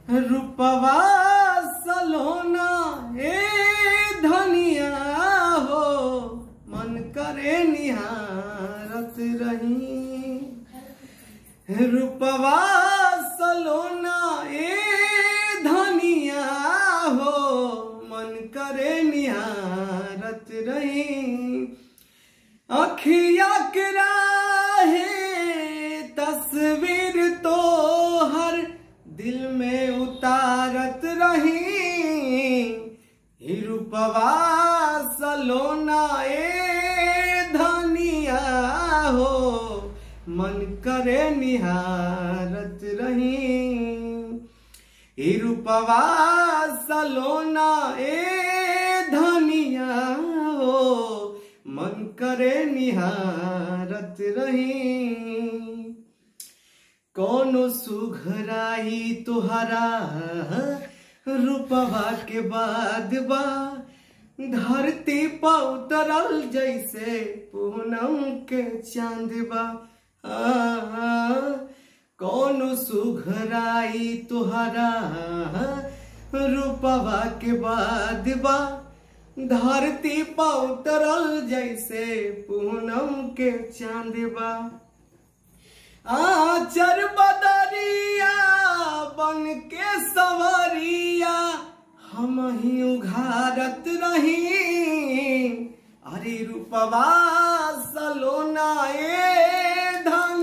रूपवा सलोना ए धनिया हो मन करे निहारत रही रूपवा सलोना ए धनिया हो मन करे निहारत रही अखिया के राहे तस्वीर तो हर दिल में उतारत रही ही रूपवा सलोना ए धनिया हो मन करे निहारत रही ही रूपवा सलोना ए धनिया हो मन करे निहारत रही कोनो सुघराई तुहरा रूपवा के बाद बा धरती पर उतरल जैसे पूनम के चांद बा आ, कोनो सुघराई तुहरा रूपवा के बाद बा धरती पर उतरल जैसे पूनम के चांद बा आचर बदरिया बन के सवरिया हम ही उघारत रही अरे रूपवा सलोना ए